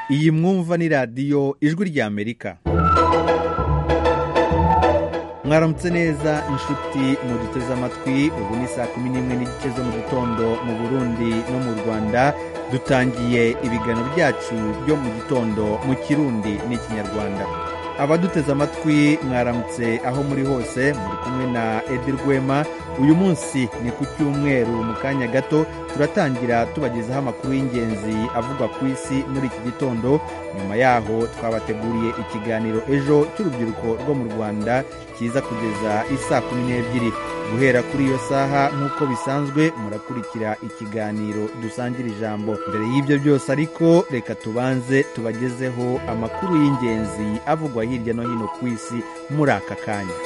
iyi mwumva ni radiyo ijwi ry'amerika mwaramutse neza inshuti muduteze amatwi ubu ni saa kumi n'imwe n'igice zo mu gitondo mu burundi no mu rwanda dutangiye ibiganiro byacu byo mu gitondo mu kirundi n'ikinyarwanda abaduteze amatwi mwaramutse aho muri hose muri kumwe na edi rwema uyu munsi ni ku cyumweru mu kanya gato turatangira tubagezaho amakuru y'ingenzi avugwa ku isi muri iki gitondo nyuma yaho twabateguriye ikiganiro ejo cy'urubyiruko rwo mu rwanda kiza kugeza isaa kumi n'ebyiri guhera kuri iyo saha nk'uko bisanzwe murakurikira ikiganiro dusangira ijambo mbere y'ibyo byose ariko reka tubanze tubagezeho amakuru y'ingenzi avugwa hirya no hino ku isi muri aka kanya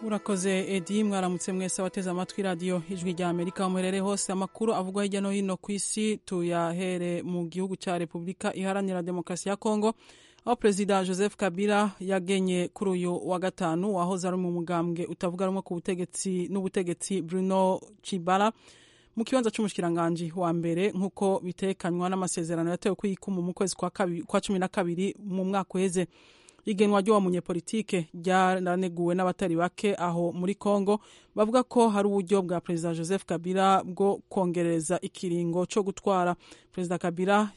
urakoze edi mwaramutse mwese abateze amatwi radiyo ijwi rya amerika muherere hose amakuru avugwa hirya no hino ku isi tuyahere mu gihugu cya repubulika iharanira demokarasi ya kongo aho perezida joseph kabila yagenye kuri uyu wa gatanu wahoze ari mu mugambwe utavuga rumwe ku butegetsi n'ubutegetsi bruno cibara mu kibanza cy'umushikiranganji wa mbere nk'uko bitekanywa n'amasezerano yatewe kuyikuma mu kwezi kwa cumi na kabiri mu mwaka uheze igenwa ry'uwo munyepolitike ryaraneguwe n'abatari bake aho muri congo bavuga ko hari uburyo bwa perezida joseph kabila bwo kongereza ikiringo cyo gutwara perezida kabila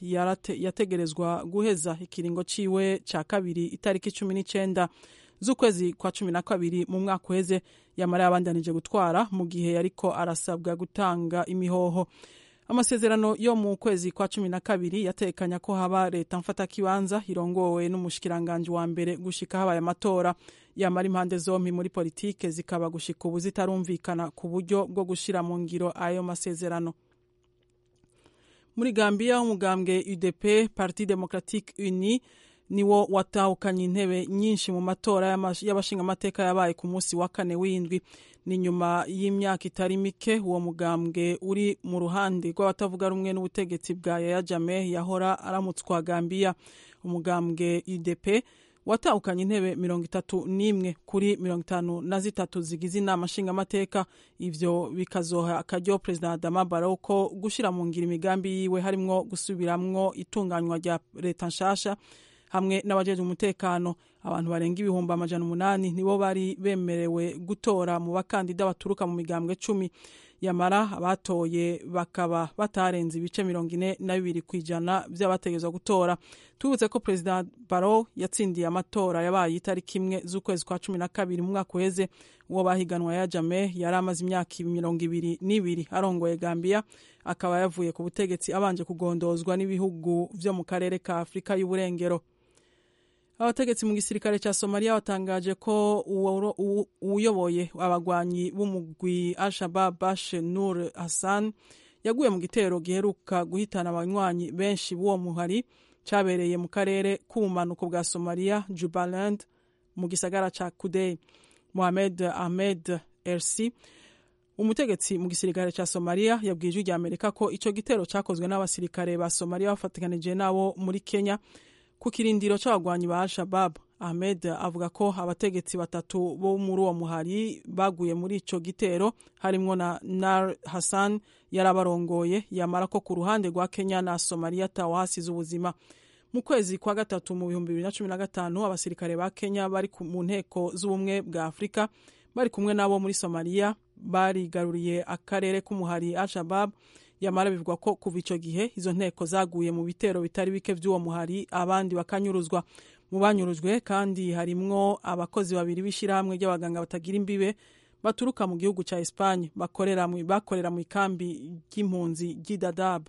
yategerezwa guheza ikiringo ciwe cya kabiri itariki cumi n'icyenda z'ukwezi kwa cumi na kabiri mu mwaka uheze yamara yabandanije gutwara mu gihe yariko arasabwa gutanga imihoho amasezerano yo mu kwezi kwa cumi na kabiri yatekanya ko haba leta mfatakibanza irongowe n'umushikiranganji wa mbere gushika habaye amatora yamara impande zompi muri politike zikaba gushika ubu zitarumvikana ku buryo bwo gushira mu ngiro ayo masezerano muri gambiya umugambwe udp parti democratique unie niwo watahukanye intebe nyinshi mu matora y'abashingamateka yabaye ku munsi wa kane w'indwi ni nyuma y'imyaka itari mike uwo mugambwe uri mu ruhande rw'abatavuga rumwe n'ubutegetsi bwa yaya jame yahora aramutswa gambiya umugambwe idp watahukanye intebe mirongo itatu n'imwe kuri mirongo itanu na zitatu zigize inama nshingamateka ivyo bikazoha akaryo perezida adama barrow ko gushira mu ngiro imigambi yiwe harimwo gusubiramwo itunganywa rya leta nshasha hamwe n'abajejwe umutekano abantu barenga ibihumbi amajana umunani nibo bari bemerewe gutora mu bakandida baturuka mu migambwe cumi yamara abatoye bakaba batarenze ibice mirongo ine na bibiri ku ijana by'abategezwa gutora tubutse ko perezida baro yatsindiye amatora yabaye itariki imwe z'ukwezi kwa cumi na kabiri mu mwaka uheze uwo bahiganwa ya jame yari amaze imyaka mirongo ibiri n'ibiri arongoye gambiya akaba yavuye ku butegetsi abanje kugondozwa n'ibihugu byo mu karere ka afurika y'uburengero abategetsi mu gisirikare cya somaliya batangaje ko uyoboye abagwanyi b'umugwi al-shabab bashe nur hassan yaguye mu gitero giheruka guhitana abanywanyi benshi b'uwo muhari cyabereye mu karere k'ubumanuko bwa somaliya jubaland mu gisagara cya kudey mohamed ahmed ersi umutegetsi mu gisirikare cya somaliya yabwiye ijwi rya amerika ko icyo gitero cyakozwe n'abasirikare ba somaliya bafatikanije n'abo muri kenya ku kirindiro cy'abagwanyi ba al-shabab ahmed avuga ko abategetsi batatu bo muri uwo muhari baguye muri icyo gitero harimo na nar hassan yarabarongoye yamara ko ku ruhande rwa kenya na somaliya atawe hasize ubuzima mu kwezi kwa gatatu mu bihumbi bibiri na cumi na gatanu abasirikare ba kenya bari mu nteko z'ubumwe bwa afurika bari kumwe n'abo muri somaliya barigaruriye akarere k'umuhari al-shabab yamara bivugwa ko kuva icyo gihe izo nteko zaguye mu bitero bitari bike by'uwo muhari abandi bakanyuruzwa mu banyurujwe kandi harimwo abakozi babiri b'ishyirahamwe ry'abaganga batagira imbibe baturuka mu gihugu cya esipanye bakorera mu ikambi ry'impunzi ry'idadab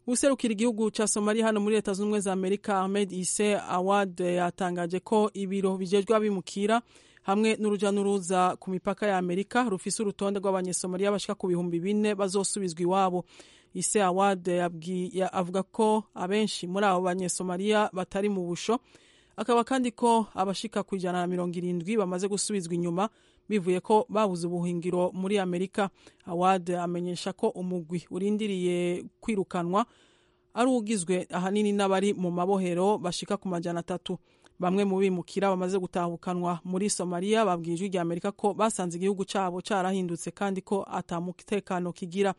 userukira igihugu cya somaliya hano muri leta zunze ubumwe za amerika ahmed ise awad yatangaje ko ibiro bijejwe abimukira hamwe n'urujya n'uruza ku mipaka ya amerika rufise urutonde rw'abanyesomaliya bashika ku bihumbi bine bazosubizwa iwabo ise awade avuga ko abenshi muri abo banyesomaliya batari mu busho akaba kandi ko abashika ku ijana na mirongo irindwi bamaze gusubizwa inyuma bivuye ko babuze ubuhingiro muri amerika awade amenyesha ko umugwi urindiriye kwirukanwa ari ugizwe ahanini n'abari mu mabohero bashika ku majana atatu bamwe mu bimukira bamaze gutahukanwa muri somaliya babwiye ijwi rya amerika ko basanze igihugu cyabo cyarahindutse kandi ko atamutekano kigira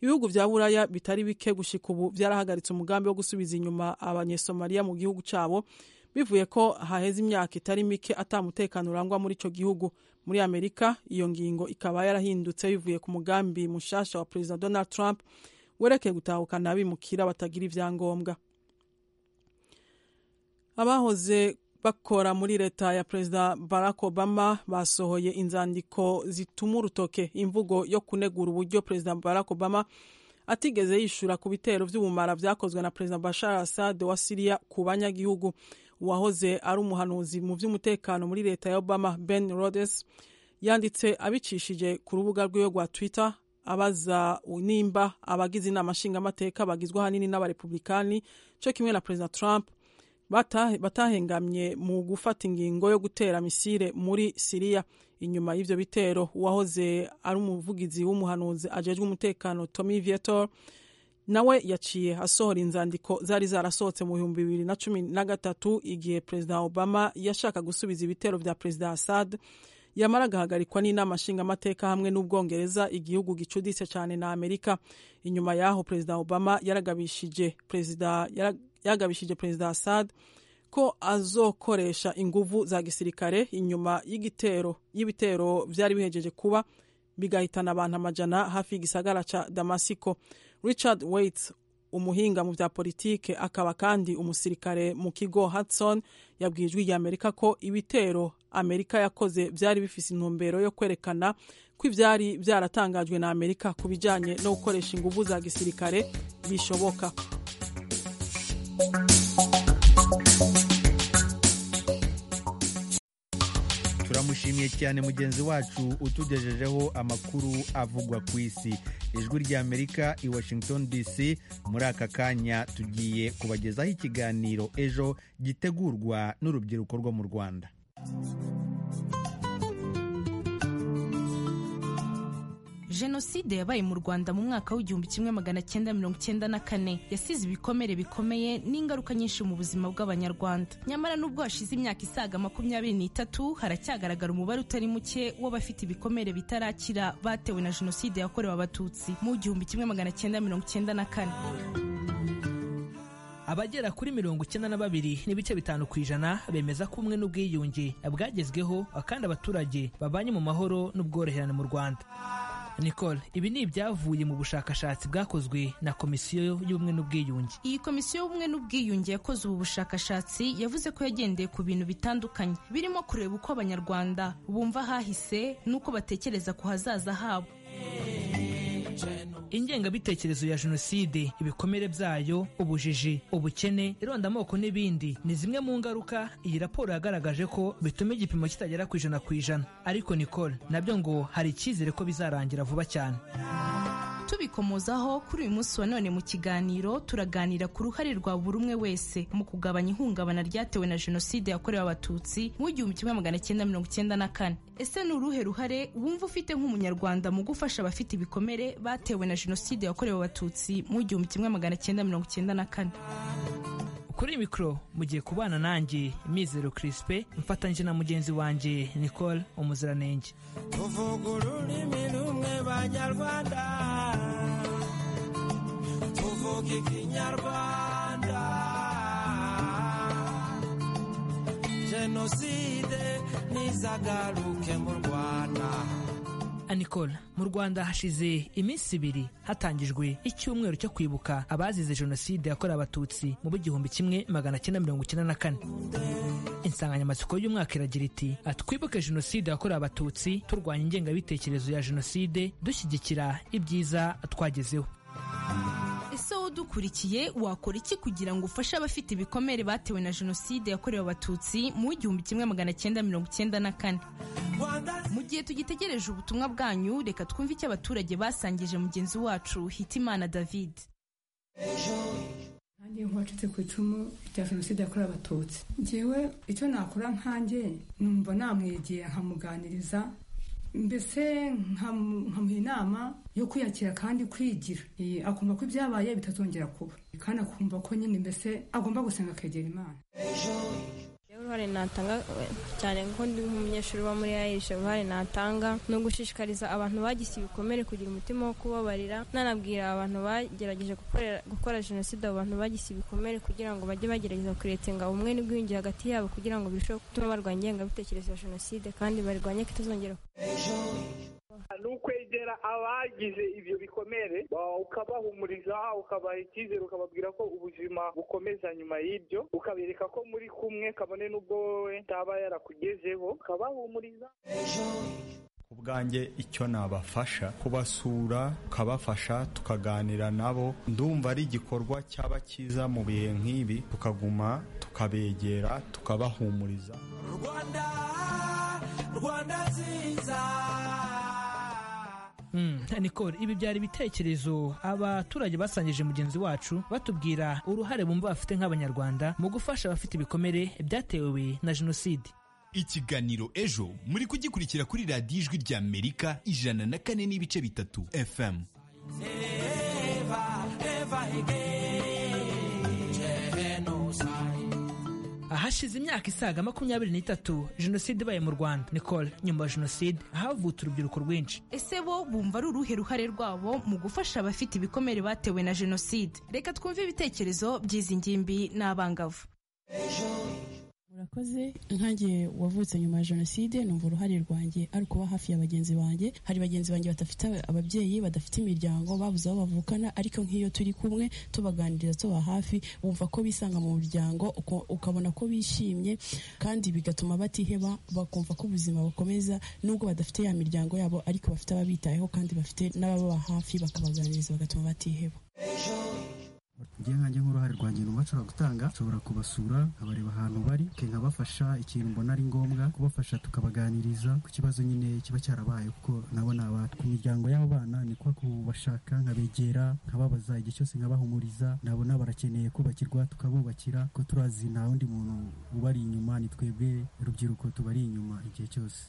ibihugu bya buraya bitari bike gushika ubu byarahagaritse umugambi wo gusubiza inyuma abanyesomaliya mu gihugu cyabo bivuye ko haheze imyaka itari mike atamutekano urangwa muri icyo gihugu muri amerika iyo ngingo ikaba yarahindutse bivuye ku mugambi mushasha wa perezida donald trump werekeye gutahukana abimukira batagira ibyangombwa abahoze bakora muri leta ya perezida barack obama basohoye inzandiko zituma urutoke imvugo yo kunegura uburyo perezida barack obama atigeze yishura ku bitero by'ubumara byakozwe na perezida bashar assad wa siriya ku banyagihugu uwahoze ari umuhanuzi mu by'umutekano muri leta ya obama ben rodes yanditse abicishije ku rubuga rwiwe rwa twitter abaza nimba abagize inama nshingamateka bagizwe ahanini n'abarepublikani cyo kimwe na perezida trump batahengamye mu gufata ingingo yo gutera misire muri siriya inyuma y'ibyo bitero uwahoze ari umuvugizi w'umuhanuzi ajejwe umutekano tommy vietor nawe yaciye asohora inzandiko zari zarasohotse mu bihumbi bibiri na cumi na gatatu igihe perezida obama yashaka gusubiza ibitero bya perezida assad yamara agahagarikwa n'inama nshingamateka hamwe n'ubwongereza igihugu gicuditse cyane na amerika inyuma y'aho perezida obama yaragabishije perezida yagabishije perezida assad ko azokoresha inguvu za gisirikare inyuma y'igitero y'ibitero byari bihejeje kuba bigahitana abantu amajana hafi y'igisagara ca damasiko richard waite umuhinga mu bya politike akaba kandi umusirikare mu kigo hudson yabwiye ijwi rya amerika ko ibitero amerika yakoze byari bifise intumbero yo kwerekana ko ibyari byaratangajwe na amerika ku bijanye no gukoresha inguvu za gisirikare bishoboka turamushimiye cyane mugenzi wacu utugejejeho amakuru avugwa ku isi ijwi ry'amerika i washington dc muri aka kanya tugiye kubagezaho ikiganiro ejo gitegurwa n'urubyiruko rwo mu rwanda jenoside yabaye mu rwanda mu mwaka w'igihumbi kimwe magana cyenda mirongo cyenda na kane yasize ibikomere bikomeye n'ingaruka nyinshi mu buzima bw'abanyarwanda nyamara n'ubwo hashize imyaka isaga makumyabiri n'itatu haracyagaragara umubare utari muke w'abafite ibikomere bitarakira batewe na jenoside yakorewe abatutsi mu gihumbi kimwe magana cyenda mirongo cyenda na kane abagera kuri mirongo icyenda na babiri n'ibice bitanu ku ijana bemeza ko ubumwe n'ubwiyunge bwagezweho kandi abaturage babanye mu mahoro n'ubworoherane mu rwanda nicole ibi ni ibyavuye mu bushakashatsi bwakozwe na komisiyo y'ubumwe n'ubwiyunge iyi komisiyo y'ubumwe n'ubwiyunge yakoze ubu bushakashatsi yavuze ko yagendeye ku bintu bitandukanye birimo kureba uko abanyarwanda bumva hahise n'uko batekereza ku hazaza habo ingengabitekerezo ya jenoside ibikomere byayo ubujiji ubukene irondamoko n'ibindi ni zimwe mu ngaruka iyi raporo yagaragaje ko bituma igipimo kitagera ku ijana ku ijana ariko nicole nabyo ngo hari icyizere ko bizarangira vuba cyane tubikomozaho kuri uyu munsi wa none mu kiganiro turaganira ku ruhare rwa buri umwe wese mu kugabanya ihungabana ryatewe na jenoside yakorewe abatutsi mu gihumbi kimwe magana cyenda mirongo cyenda na kane ese ni uruhe ruhare wumva ufite nk'umunyarwanda mu gufasha abafite ibikomere batewe na jenoside yakorewe abatutsi mu gihumbi kimwe magana cyenda mirongo cyenda na kane kuri mikoro mugiye kubana nanjye mizero kirisipe mfatanyije na mugenzi wanjye nicole umuziranenge tuvuga ururimi rumwe banyarwanda tuvuga ikinyarwanda jenoside ntizagaruke mu rwanda nicole mu rwanda hashize iminsi ibiri hatangijwe icyumweru cyo kwibuka abazize jenoside yakorewe abatutsi mu b'igihumbi kimwe magana cyenda mirongo icyenda na kane insanganyamatsiko y'umwaka iragira iti twibuke jenoside yakorewe abatutsi turwanya ingengabitekerezo ya jenoside dushyigikira ibyiza twagezeho ese wowe udukurikiye wakora iki kugira ngo ufashe abafite ibikomere batewe na jenoside yakorewe abatutsi mu w'igihumbi kimwe magana cyenda mirongo cyenda na kane mu gihe tugitegereje ubutumwa bwanyu reka twumve icyo abaturage basangije mugenzi wacu hitimana david nanjye nk'uwacitse ku icumu rya jenoside yakorewe abatutsi ngewe icyo nakora nkanjye numva namwegeye nkamuganiriza mbese nkamuha inama yo kwiyakira kandi kwigira akumva ko ibyabaye bitazongera kuba kandi akumva ko nyine mbese agomba gusenga akegera imana uruhare natanga eh, cyane kuko ndi nk'umunyeshuri uba muri ayisha uruhare natanga ni ugushishikariza abantu bagise ibikomere kugira umutima wo kubabarira nanabwira abantu bagerageje gukorera- gukora jenoside abo bantu bagise ibikomere kugira ngo bajye bagerageza kuretenga ubumwe n'ubwiyunge hagati yabo kugira ngo birusheho gutuma barwanya ingengabitekerezo ya jenoside kandi barwanye ko itazongera ni ukwegera abagize ibyo bikomere wa- ukabahumuriza ukabaha icyizere ukababwira ko ubuzima bukomeza nyuma y'ibyo ukabereka ko muri kumwe kabone n'ubwo wowe utaba yarakugezeho ukabahumuriza ku bwanjye icyo nabafasha kubasura ukabafasha tukaganira nabo ndumva ari igikorwa cyaba cyiza mu bihe nk'ibi tukaguma tukabegera tukabahumuriza rwanda rwanda nziza Mm, Nicole ibi byari ibitekerezo abaturage basangije mugenzi wacu batubwira uruhare bumva bafite nk'abanyarwanda mu gufasha abafite ibikomere byatewe na jenoside ikiganiro ejo muri kugikurikira kuri radiyo ijwi rya amerika ijana na kane n'ibice bitatu fm eva eva again genocide ahashize imyaka isaga makumyabiri n'itatu jenoside ibaye mu rwanda nicole nyuma ya jenoside havutse urubyiruko rwinshi ese bo bumva ari uruhe ruhare rwabo mu gufasha abafite ibikomere batewe na jenoside reka twumve ibitekerezo by'izi ngimbi n'abangavu murakoze nkange wavutse nyuma ya jenoside numva uruhare rwanjye ari ukuba hafi ya bagenzi banjye hari bagenzi banjye badafite ababyeyi badafite imiryango babuze aho bavukana ariko nk'iyo turi kumwe tubaganiriza tuba hafi bumva ko bisanga mu muryango uko- ukabona ko bishimye kandi bigatuma batiheba bakumva ko ubuzima bukomeza nubwo badafite ya miryango yabo ariko bafite ababitayeho kandi bafite n'abababa hafi bakabaganiriza bagatuma batiheba njye nkanjye nk'uruhare rwanjye numva nshobora gutanga nshobora kubasura nkabareba ahantu bari ke nkabafasha ikintu mbona ari ngombwa kubafasha tukabaganiriza ku kibazo nyine kiba cyarabaye kuko nabo ni abantu ku miryango y'abo bana ni kwa kubashaka nkabegera nkababaza igihe cyose nkabahumuriza nabona barakeneye kubakirwa tukabubakira ko turazi nta wundi muntu ubari inyuma ni twebwe urubyiruko tubari inyuma igihe cyose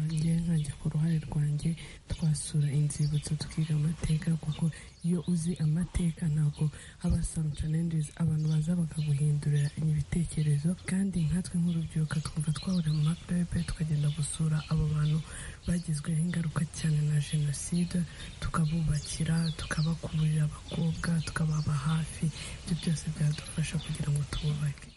ngiye nkanjye ku ruhare rwanjye twasura inzibutso tukiga amateka kuko iyo uzi amateka ntabwo haba some challenges abantu baza bakaguhindurira ibitekerezo kandi nkatwe nk'urubyiruko twumva twahura mu makurebe tukagenda gusura abo bantu bagizweho ingaruka cyane na jenoside tukabubakira tukabakurira abakobwa tukababa hafi ibyo byose byadufasha kugira ngo tububake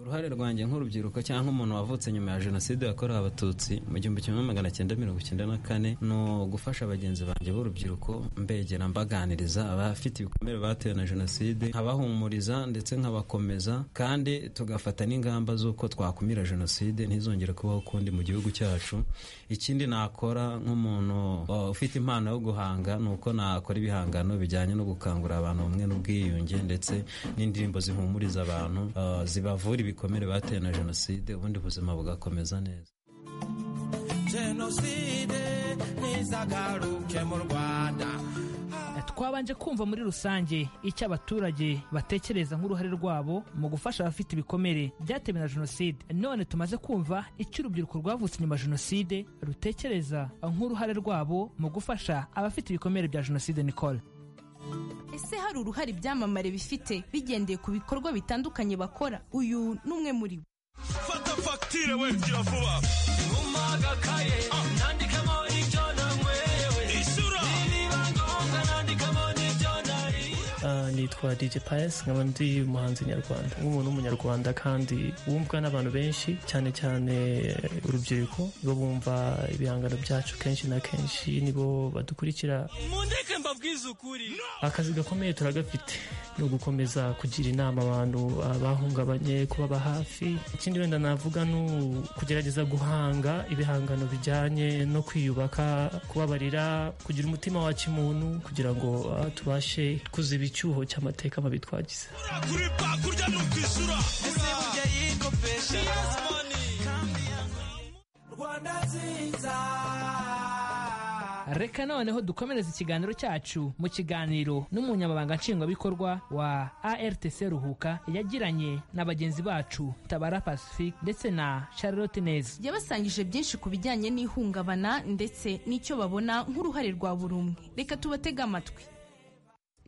uruhare rwanjye nk'urubyiruko cyangwa umuntu wavutse nyuma ya jenoside yakorewe abatutsi mu gihumbi kimwe magana cyenda mirongo icyenda na kane ni ugufasha bagenzi banjye b'urubyiruko mbegera mbaganiriza abafite ibikomere batewe na jenoside nkabahumuriza ndetse nkabakomeza kandi tugafata n'ingamba z'uko twakumira jenoside ntizongere kubaho ukundi mu gihugu cyacu ikindi nakora nk'umuntu uh, ufite impano yo guhanga ni uko nakora ibihangano bijyanye no gukangurira abantu ubumwe n'ubwiyunge ndetse n'indirimbo zihumuriza abantu uh, zibavura ibikomere batewe na jenoside ubundi buzima bugakomeza neza jenoside ntizagaruke mu rwanda twabanje kumva muri rusange icyo abaturage batekereza nk'uruhare rwabo mu gufasha abafite ibikomere byatewe na jenoside none tumaze kumva icyo urubyiruko rwavutse nyuma ya jenoside rutekereza nk'uruhare rwabo mu gufasha abafite ibikomere bya jenoside nicole ese hari uruhare ibyamamare bifite bigendeye ku bikorwa bitandukanye bakora uyu ni umwe muri bo fata fagitire we gira vuba ntuma agakaye nandikamo ibyo nanyweye ishyura nibiba ngombwa nandikamo n'ibyo nariye Ah, nitwa DJ Pius nkaba ndi umuhanzi nyarwanda nk'umuntu w'umunyarwanda kandi wumvwa n'abantu benshi cyane cyane urubyiruko nibo bumva ibihangano byacu kenshi na kenshi nibo badukurikira mundeke mbabwize ukuri akazi gakomeye turagafite ni ugukomeza kugira inama abantu bahungabanye kubaba hafi ikindi wenda navuga ni ukugerageza guhanga ibihangano bijyanye no kwiyubaka kubabarira kugira umutima waca umuntu kugira ngo ah, tubashe kuziba icyuho cy'amateka mabi twagize kuri pa kurya ni ukwishyura ese burya yikopesha yes money kandi yangu- rwanda nziza reka noneho dukomereze ikiganiro cyacu mu kiganiro n'umunyamabanga nshingwabikorwa wa artc ruhuka yagiranye na bagenzi bacu tabara pacifique ndetse na charlotte neza yabasangije byinshi ku bijyanye n'ihungabana ndetse n'icyo babona nk'uruhare rwa buri umwe reka tubatege amatwi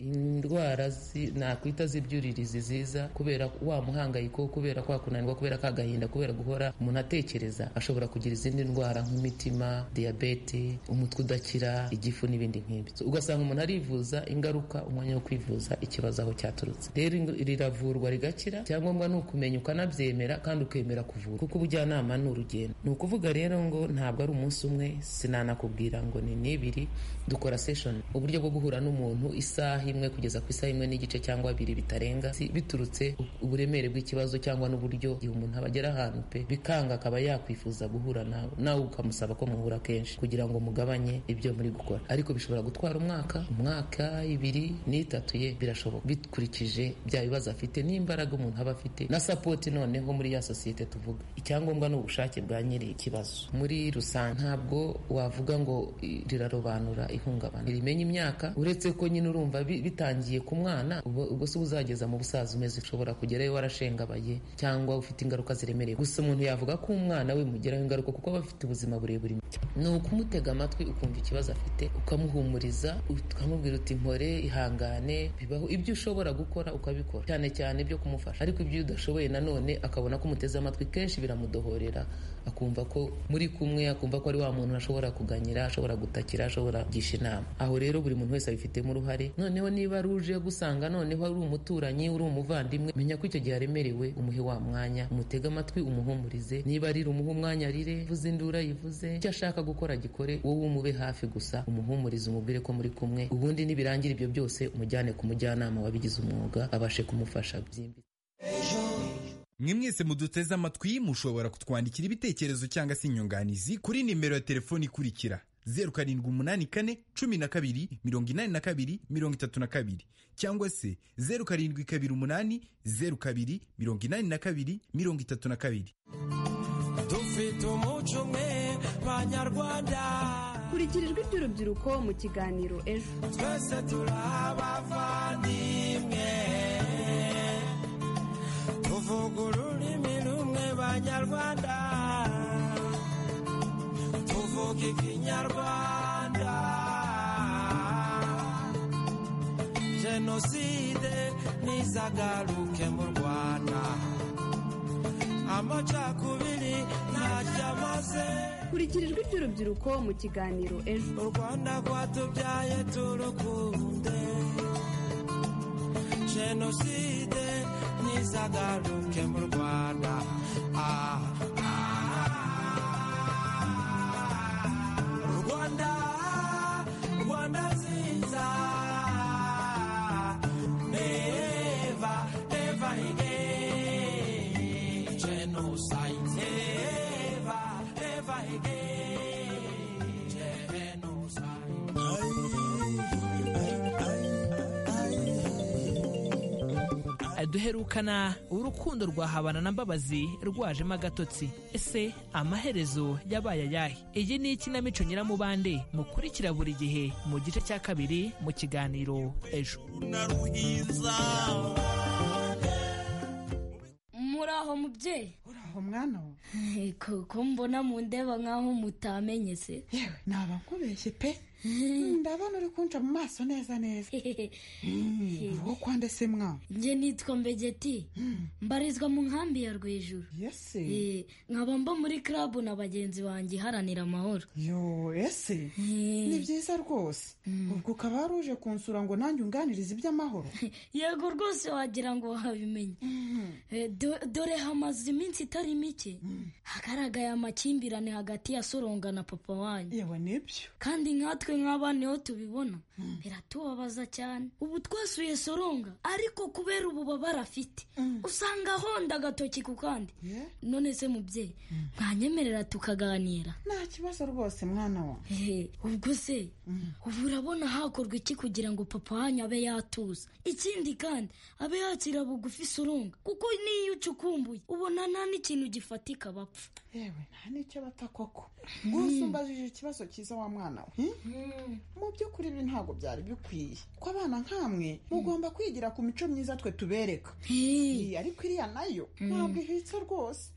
indwara zi- nakwita z'ibyuririzi ziza kubera wa muhangayiko kubera kwa kunanirwa kubera ka gahinda kubera guhora umuntu atekereza ashobora kugira izindi ndwara nk'imitima diyabete umutwe udakira igifu n'ibindi nk'ibyo So, ugasanga umuntu arivuza ingaruka umwanya wo kwivuza ikibazo aho cyaturutse rero ing- riravurwa rigakira icyangombwa ni ukumenya ukanabyemera kandi ukemera kuvura kuko ubujyanama ni urugendo ni ukuvuga rero ngo ntabwo ari umunsi umwe sinanakubwira ngo ni n'ibiri dukora session uburyo bwo guhura n'umuntu isaha imwe kugeza ku isaha imwe n'igice cyangwa bibiri bitarenga si- biturutse u- uburemere bw'ikibazo cyangwa n'uburyo igihe umuntu aba agera ahantu pe bikanga akaba yakwifuza guhura nawe nawe ukamusaba ko muhura kenshi kugira ngo mugabanye ibyo muri gukora ariko bishobora gutwara umwaka umwaka ibiri n'itatu ye birashoboka bikurikije bya bibazo afite n'imbaraga umuntu aba afite na sapoti noneho muri ya sosiyete tuvuga icyangombwa ni ubushake bwa nyiri ikibazo muri rusange ntabwo wavuga ngo i- rirarobanura ihungabana rimenya imyaka uretse ko nyine urumva bi- bitangiye ku mwana ubwo ubwo se uba uzageza mu busaza umeze ushobora kugerayo warashengabaye cyangwa ufite ingaruka ziremereye gusa umuntu yavuga ko umwana we mugeraho ingaruka kuko aba afite ubuzima burebure ni ukumutega amatwi ukumva ikibazo afite ukamuhumuriza ukamubwira uti mpore ihangane bibaho ibyo ushobora gukora ukabikora cyane cyane ibyo kumufasha ariko ibyo udashoboye nanone akabona ko umuteze amatwi kenshi biramudohorera akumva ko muri kumwe akumva ko ari wa muntu ashobora kuganyira ashobora gutakira ashobora kugisha inama aho rero buri muntu wese abifitemo uruhare noneho niba ari uje gusanga noneho ari umuturanyi uri umuvandimwe menya ko icyo gihe aremerewe umuhe wa mwanya umutege amatwi umuhumurize niba arira umuhe umwanya arire vuze induru yivuze icyo ashaka gukora agikore wowe umube hafi gusa umuhumurize umubwire ko muri kumwe ubundi nibirangira ibyo byose umujyane ku mujyanama wabigize umwuga abashe kumufasha byimbitse mwe mwese muduteze amatwi mushobora kutwandikira ibitekerezo cyangwa se inyunganizi kuri nimero ya telefoni ikurikira zeru karindwi umunani kane cumi na kabiri mirongo inani na kabiri mirongo itatu na kabiri cyangwa se zeru karindwi kabiri umunani zeru kabiri mirongo inani na kabiri mirongo itatu na kabiri dufite umuco umwe banyarwanda kurigirijwe iby'urubyiruko mu kiganiro ejo twese turi abavandimwe tuvuga ururimi rumwe banyarwanda tuvuga ikinyarwanda jenoside ntizagaruke mu rwanda amacakubiri ntacyo amaze kurigirijwe iby'urubyiruko mu kiganiro ejo u rwanda rwatubyaye turukunde jenoside ntizagaruke mu rwanda Ah, ah. rwanda rwanda nziza neva neva again genocide neva neva again duherukana urukundo rwa habana na mbabazi rwajemo agatotsi ese amaherezo yabaye ayahe iyi ni ikinamico nyiramubande mukurikira buri gihe mu gice cya kabiri mu kiganiro ejo muri aho mubyeyi uri aho mwana we kuko mbona mu ndeba nk'aho mutamenye se yewe naba nkubeshye pe ndabona uri kunca mu maso neza neza uwo kwande se mwa njye nitwa mbegeti mbarizwa mu nkambi ya rwejuru yese nkaba mba muri club na bagenzi banjye iharanira amahoro yo ese ni byiza rwose ubwo ukaba wari uje kunsura ngo nanjye unganirize iby'amahoro yego rwose wagira ngo wabimenye Eh, do- dore hamaze iminsi itari mike hagaragaye amakimbirane hagati ya soronga na papa wanyu yewe nibyo kandi nkatwe nk'abana iyo tubibona biratubabaza cyane ubu twasuye soronga ariko kubera ububabare afite usanga ahonda agatoki ku kandi none se mubyeyi ntanyemerera tukaganira nta kibazo rwose mwana wa Ehe, ubwo se ubu urabona hakorwa iki kugira ngo papa wanyu abe yatuza ikindi kandi abe yakira bugufi isurunga kuko n'iyo ucukumbuye ubona nta n'ikintu gifatika bapfa yewe nta n'icyo bata koko gusa umbajije ikibazo cyiza wa mwana we hmm? mu by'ukuri ibi ntabwo byari bikwiye ko abana nk'amwe mugomba kwigira ku mico myiza twe tubereka Iyi, ariko iriya nayo ntabwo ihwitse rwose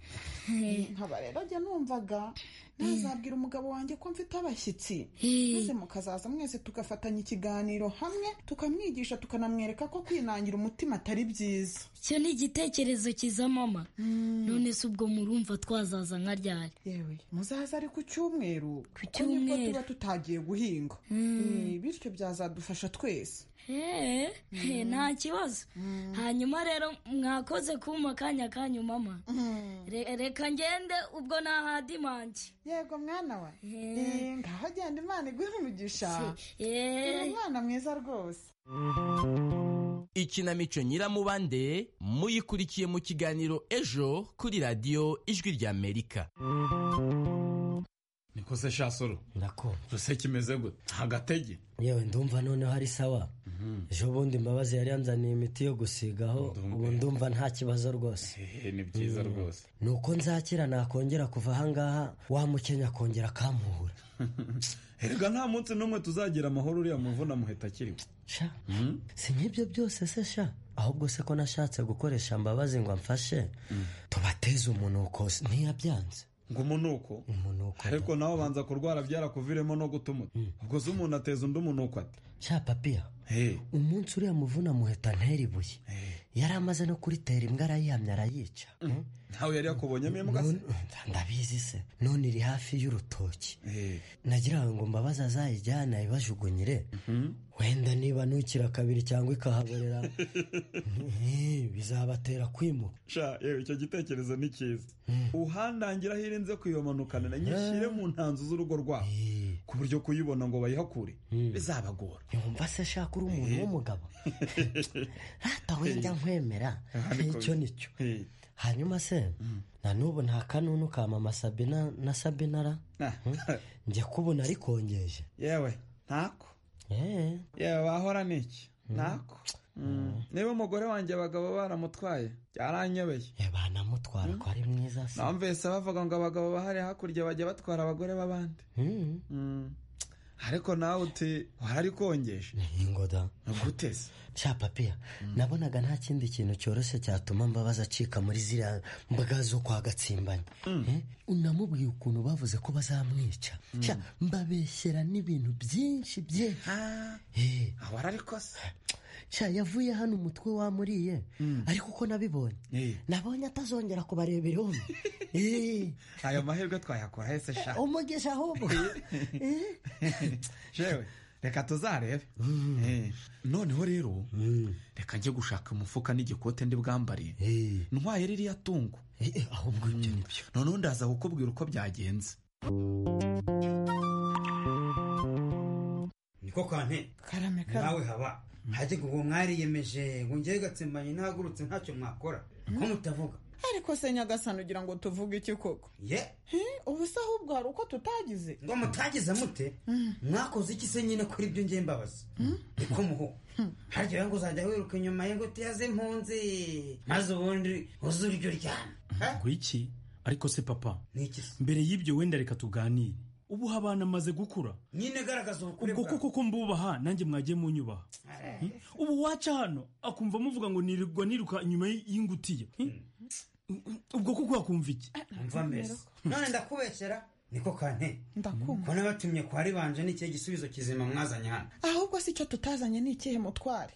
nkaba rero njya numvaga nazabwira umugabo wanjye ko mfite abashyitsi maze mukazaza mwese tugafatanya ikiganiro hamwe tukamwigisha tukanamwereka ko kwinangira umutima atari byiza icyo ni igitekerezo cyiza mama none se ubwo murumva twazaza nka ryari yewe muzaza ari ku cyumweru ku cyumweru. tuba tutagiye guhinga Eh, bityo byazadufasha twese Hey, hey, nta kibazo hanyuma rero mwakoze kuma akanya kanyu mama Re- reka ngende ubwo nahadimange yego mwana wa Eh, ngaho genda imana iguhe umugisha Eh. uri mwana mwiza rwose ikinamico nyiramubande muyikurikiye mu kiganiro ejo kuri radiyo ijwi ry'amerika niko se shasoro nako ruse kimeze gute agatege yewe ndumva noneho ari sawa ejo bundi mbabazi yari yanzaniye imiti yo gusigaho ubu ndumva nta kibazo rwose hehe ni byiza Mm. rwose ni uko nzakira nakongera kuva ahangaha wa mukenya akongera akamuhura erega nta munsi n'umwe tuzagira amahoro uriya muvuna muheta akiriwe sha si nk'ibyo byose se sha ahubwo se ko nashatse gukoresha mbabazi ngo amfashe tubateze umunuko ntiyabyanze ngo umunuko umunuko ariko nawe banza kurwara byarakuviremo no gutumuta ubwo se umuntu ateza undi umunuko ate sha papiya umunsi uriya muvuna muheta ntera ibuye yari amaze no kuritera imbwa arayihamya arayica ntawe yari yakubonyemo imbwa se ndabizi se none iri hafi y'urutoki nagira ngo mbabaze azayijyane ayibajugunyire wenda niba ntukira kabiri cyangwa ikahaborera eh, bizabatera kwimuka sha yewe icyo gitekerezo ni cyiza uhandangira aho irinze kuyomanukana na nyishyire mu ntanzu z'urugo rwabo ku buryo kuyibona ngo bayihakure bizabagora yumva se shaka uri umuntu w'umugabo rata wenda nkwemera niko icyo ni cyo hanyuma se na n'ubu nta kanunu ka mama sabina na sabina ra Hmm? njye kubona ari kongeje yewe ntako yewe wahora niki ntako niba umugore wanjye abagabo baramutwaye byaranyobeye banamutwara ko ari mwiza se namvise bavuga ngo abagabo bahari hakurya bajya batwara abagore b'abandi Mm. ariko nawe uti wari kongeje ingoda guteze sha papiya nabonaga nta kindi kintu cyoroshye cyatuma mbabaza acika muri ziriya mbaga zo kwa gatsimbanye Eh? unamubwiye ukuntu bavuze ko bazamwica Sha, mbabeshyera n'ibintu byinshi byinshi Eh. ahora ariko se sha yavuye hano umutwe wamuriye ariko uko nabibonye nabonye atazongera kubareba ihombi Eh, ayo mahirwe twayakura hese shaka umugisha ahubwo Eh. jewe reka tuzarebe Eh, noneho rero reka njye gushaka umufuka n'igikote ndi bwambariye ntwaye ririya tungo ahubwo ibyo nibyo noneho ndaza kukubwira uko byagenze niko kwante karame karame nawe haba hajye ngo uwo mwariyemeje ngo njyewe gatsembanye ntahagurutse ntacyo mwakora ko mutavuga ariko se nyagasani ugira ngo tuvuge iki koko ye Eh, ubu se ahubwo hari uko tutagize ngo mutagize mute mwakoze iki se nyine kuri ibyo ngiye mbabaza niko muho harya rero ngo uzajya wiruka inyuma ye ngo tuyaze impunzi maze ubundi uze uryo ryana ngo iki ariko se papa Niki mbere y'ibyo wenda reka tuganire ubu abana amaze gukura nyine garagaza ubukure ubwo bwawe koko ko mbubaha nanjye mwagiye munyubaha Hmm? ubu waca hano akumva muvuga ngo nirirwa niruka inyuma y'ingutiya Hmm? ubwo koko akumva iki umva mbese none ndakubeshyera niko kante ndakumva ko nabatumye kwa ribanje n'ikihe gisubizo kizima mwazanye hano ahubwo si icyo tutazanye ni ikihe mutware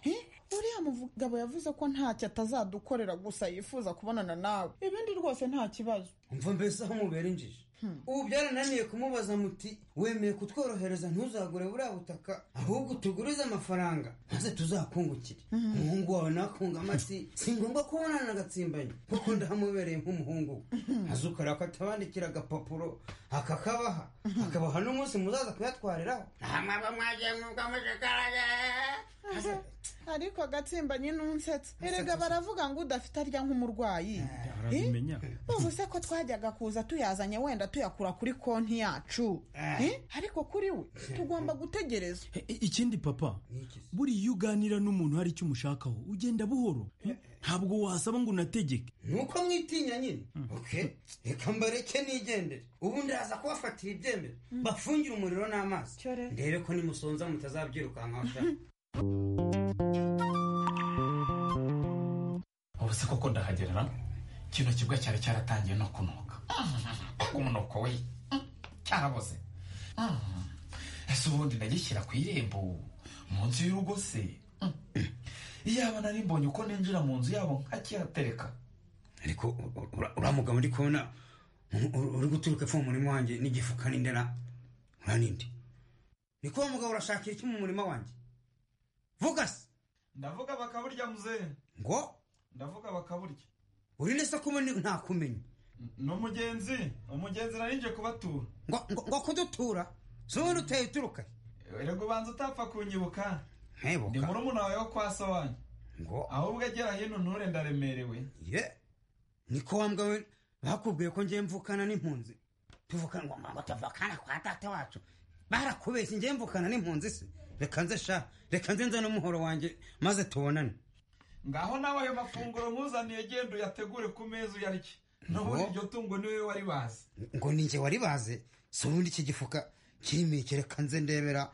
Eh, uriya mugabo yavuze ko ntacyo atazadukorera gusa yifuza kubonana nawe ibindi rwose nta kibazo umva mbese aho mubera injiji ubu byarananiye kumubaza muti wemeye kutworohereza ntuzagure buriya butaka ahubwo tugurize amafaranga maze tuzakungukire umuhungu wawe nakunga amati si ngombwa kubonana na gatsimbanyi kuko ndahamubereye nk'umuhungu we azukarira ko atabandikira agapapuro akakabaha akabaha n'umunsi muzaza kuyatwariraho ntamwaba mwagiye mwuga mushikaraga ariko agatsimbanyi n'unsetsa erega baravuga ngo udafite arya nk'umurwayi arabimenya ubu se ko twajyaga kuza tuyazanye wenda tuyakura kuri konti yacu Eh, ariko kuri we tugomba gutegereza I- i- ikindi papa buriya iyo uganira n'umuntu hari icyo umushakaho ugenda buhoro Hmm? ntabwo wasaba ngo unategeke nuko mwitinya nyine ok reka mbareke nigendere ubu ndaza kubafatira ibyemere bapfungire umuriro n'amazi ndebe ko nimusonza mutazabyirukankaho sha ubu se koko ndahagera kino kibuga cyari cyaratangiye no kunuka umunuko we cyaraboze ese ubundi nagishyira ku irembo munsi y'urugo se iyaba nari mbonye uko ninjira mu nzu yabo nkakihatereka ariko ura- uramuga muri kubona u- u- uri guturuka epfo mu murima wanjye n'igifuka n'indera uraninde ni ko wa mugabo urashakira iki mu murima wanjye vuga se ndavuga bakaburya muzehe ngo ndavuga bakaburya uri neza ko ubu ni- ntakumenya n'umugenzi umugenzi nari nje kubatura ngo ngo- ngo kudutura si wowe duteye uturuka erega ubanza utapfa kunyibuka nkibuka ndi murumuna wawe wo kwa so wanyu ngo ahubwo agera hino nture ndaremerewe ye niko wa mugabo we bakubwiye ko ngiye mvukana n'impunzi tuvuka ngo ngo tuvukana kwa data wacu barakubeshye ngiye mvukana n'impunzi se reka nze sha reka nze nze n'umuhoro wanjye maze tubonane ngaho nawe ayo mafunguro nkuzaniye genda uyategure ku meza uyarye n'ubundi iryo tungo ni wowe wari bazi ngo ni njye wari baze si ubundi iki gifuka kirimo iki reka nze ndebera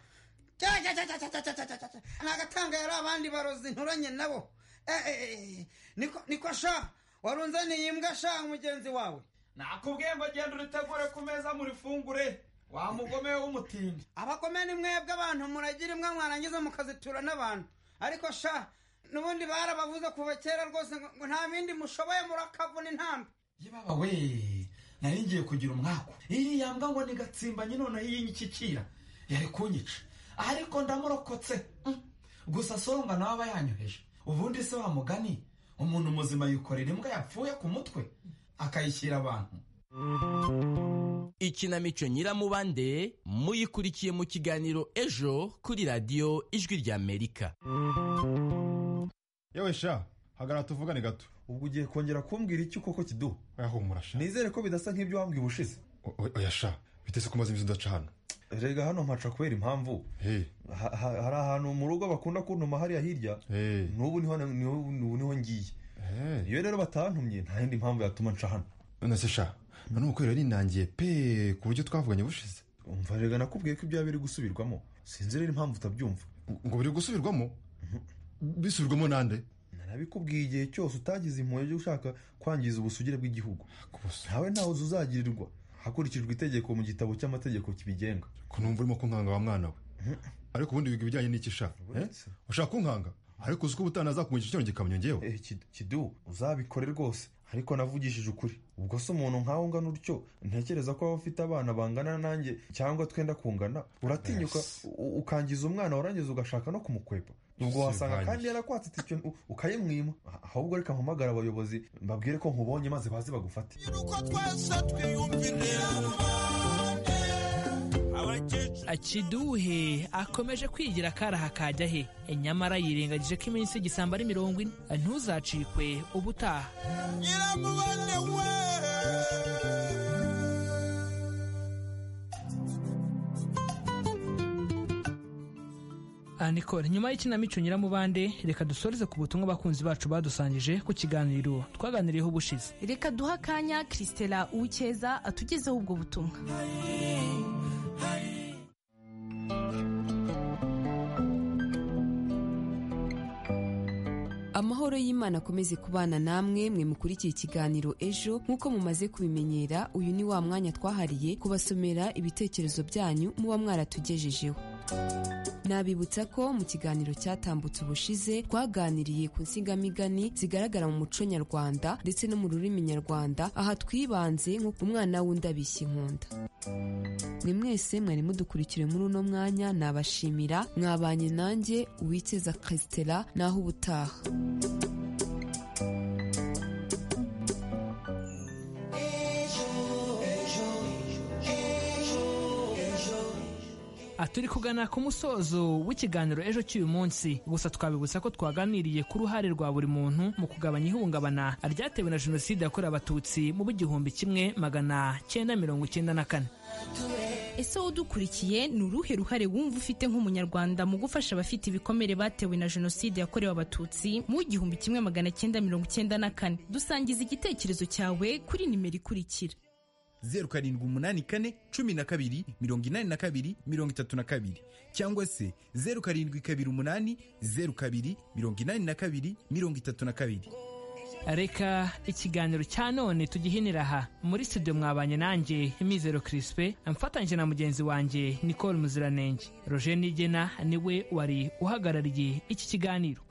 Cya, cya, cya, cya, cya, cya, cya, cya, cya, cya. ni agatanga yari abandi barozi nturanye nabo Eh, eh, eh, niko- niko sha warunzaniye imbwa sha mugenzi wawe nakubwiye ngo genda uritegure ku meza murifungure wa mugome w'umutindi abagome ni mwebwe abantu muragira imbwa mwarangiza mukazitura n'abantu ariko sha n'ubundi barabavuze kuva kera rwose ngo ngo nta bindi mushoboye murakavuna intambi baba we nari ngiye kugira umwaku iyi yambwa ngo ni gatsimbanye noneho iyi nyikikira yari kunyica ariko ndamurokotse Mm. gusa soronga nawe aba yanyoheje ubundi se wa mugani umuntu muzima yikorera imbwa yapfuye ku mutwe akayishyira abantu ikinamico nyiramubande muyikurikiye mu kiganiro ejo kuri radiyo ijwi ry'amerika yewe sha hagarara tuvugane gato ubwo ugiye kongera kumbwira iki koko kiduha ahumura sha nizere ko bidasa nk'ibyo wambwiye ubushize oya sha bitese ko umaze iminsi udaca hano rega hano mpaca kubera impamvu Ha- ha- hari ahantu mu rugo bakunda kuntuma hariya hirya n'ubu niho niho- n'ubu niho ngiye iyo rero batantumye nta yindi mpamvu yatuma nca hano nonese sha nanone kubera ninangiye pe ku buryo twavuganye bushize umva rega nakubwiye ko ibyawe biri gusubirwamo sinzi rero impamvu utabyumva ngo biri gusubirwamo bisubirwamo nande narabikubwiye igihe cyose utagize impuhwe zo ushaka kwangiza ubusugire bw'igihugu ntawe ntawe uzagirirwa hakurikijwe itegeko mu gitabo cy'amategeko kibigenga kunumva urimo kunkanga wa mwana we ariko ubundi wiga ibijyanye n'iki sha eh? ushaka kunkanga ariko uzi ko ubutaha nazakumenyesha kino gikamyo ngewe kidu uzabikore rwose ariko navugishije ukuri ubwo se umuntu nkawe ungana utyo ntekereza ko waba ufite abana bangana nanjye cyangwa twenda kungana uratinyuka u- ukangiza umwana warangiza ugashaka no kumukwepa ubwo wasanga Sinkwangiza. kandi yarakwatse itike u- ukayimwima ahubwo reka mpamagare abayobozi mbabwire ko nkubonye maze baze bagufate akiduhe akomeje kwigira akaraha kajya he nyamara yirengagije ko iminsi igisamba ari mirongo ine ntuzacikwe ubutaha Ah, Nicole nyuma y'ikinamico nyiramubande reka dusoreze ku butumwa abakunzi bacu badusangije ku kiganiro twaganiriyeho ubushize reka duhe akanya christela uwikeza atugezeho ubwo butumwa amahoro y'imana akomeze kubana namwe mwe mukurikiye ikiganiro ejo nk'uko mumaze kubimenyera uyu ni wa mwanya twahariye kubasomera ibitekerezo byanyu muba mwaratugejejeho nabibutsa ko mu kiganiro cyatambutse ubushize twaganiriye ku nsingamigani zigaragara mu muco nyarwanda ndetse no mu rurimi nyarwanda aha twibanze nko ku mwana w'undi abishya inkunda mwe mwese mwari mudukurikiye muri uno mwanya nabashimira mwabanye nanjye uwikeza Christela naho ubutaha Ah, turi kugana ku musozo w'ikiganiro ejo cy'uyu munsi gusa twabibutsa ko twaganiriye ku ruhare rwa buri muntu mu kugabanya ihungabana ryatewe na jenoside yakorewe abatutsi mu b'igihumbi kimwe magana cyenda mirongo icyenda na kane ese wowe udukurikiye ni uruhe ruhare wumva ufite nk'umunyarwanda mu gufasha abafite ibikomere batewe na jenoside yakorewe abatutsi mu gihumbi kimwe magana cyenda mirongo icyenda na kane dusangiza igitekerezo cyawe kuri nimero ikurikira zeru karindwi umunani kane cumi na kabiri mirongo inani na kabiri mirongo itatu na kabiri cyangwa se zeru karindwi kabiri umunani zeru kabiri mirongo inani na kabiri mirongo itatu na kabiri reka ikiganiro cya none tugihinira aha muri studio mwabanye nanjye imizero kirispe amfatanyije na mugenzi wanjye nicole muziranenge roger nigena niwe wari uhagarariye iki kiganiro